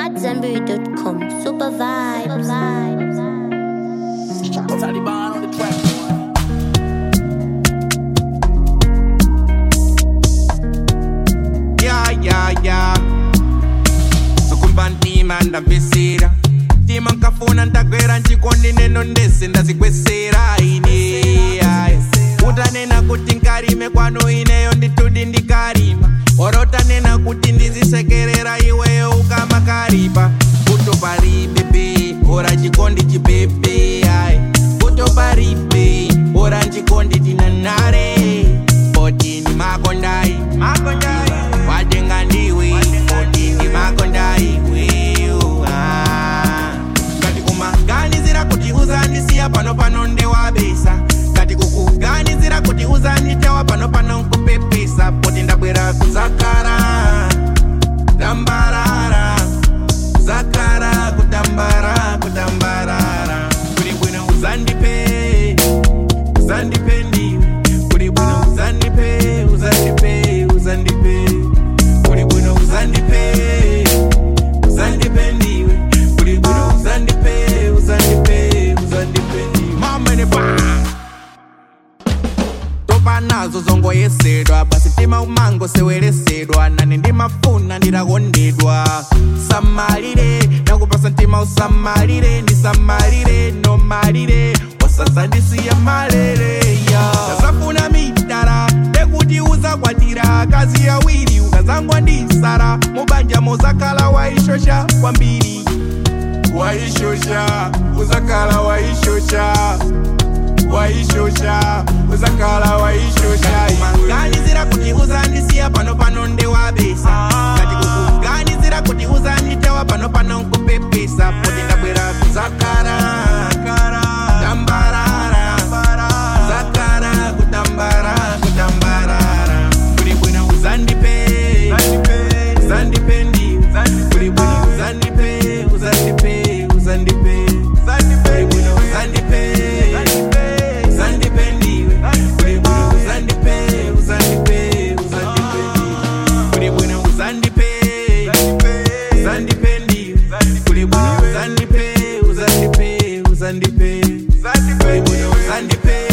AmadZanbury.com. Super vibes. Taliban on the track. Yeah, yeah, yeah. Sukumba ntima ndamvesera ntima nkafuna ndakwera nchikondi neno ndese ndazikwesera ine ayi. utanena kuti nkarime kwanu ineyo nditudi ndikarima orotanena kuti ndizisekerera iweyo ukama karipa kutoparipepe ora chikondi chipepe ayi kutoparipe ora nchikondi tinanare potini makondai makondai watenga ndiwe potini makondai weyo ah. kati kumaganizira kuti uzandisiya pano pano ndewabesa kati kukuganizira kuti uzanditewa pano pano nkupepesa poti ndabwera kuzakara tambarara zakara kutambara kutambarara kuli bwino uzandipe uzandipe ndiwe kuli bwino uzandipe uzandipe uzandipe kuli bwino uzandipe uzandipe ndiwe kuli bwino uzandipe uzandipe uzandipe ndiwe mama ne ba topa nazo zongoyesedwa basi tima umango seweresedwa nane ndimafuna ndirakondedwa samalire nakupasa ntima usamalire ndisamalire nomalire wasazandisiya malere ya tasafuna mitara ekuti uzakwatira kazi yawiri ukazangwa ndisara mubanja mozakala waishosha kwambiri waishosha uzakala waishosha waishosha uzakala waishosha kukuganizira kuti uzandisiya pano pano ndewabesa kati kukuganizira kuti uzanditewa pano pano nkupepesa poti ndabwera kuzakara tambarara zakara kutambara kutambarara kuli bwino uzandipe uzandipe ndiwe kuli bwino uzandipe uzandipe uzandipe kuli bwino uzandipe uzandipe ndiwe kuli bwino uzandipe uzandipe uzandipe kuli bwino uzandipe uzandipe ndiwe kuli bwino uzandipe uzandipe uzandipe kuli bwino uzandipe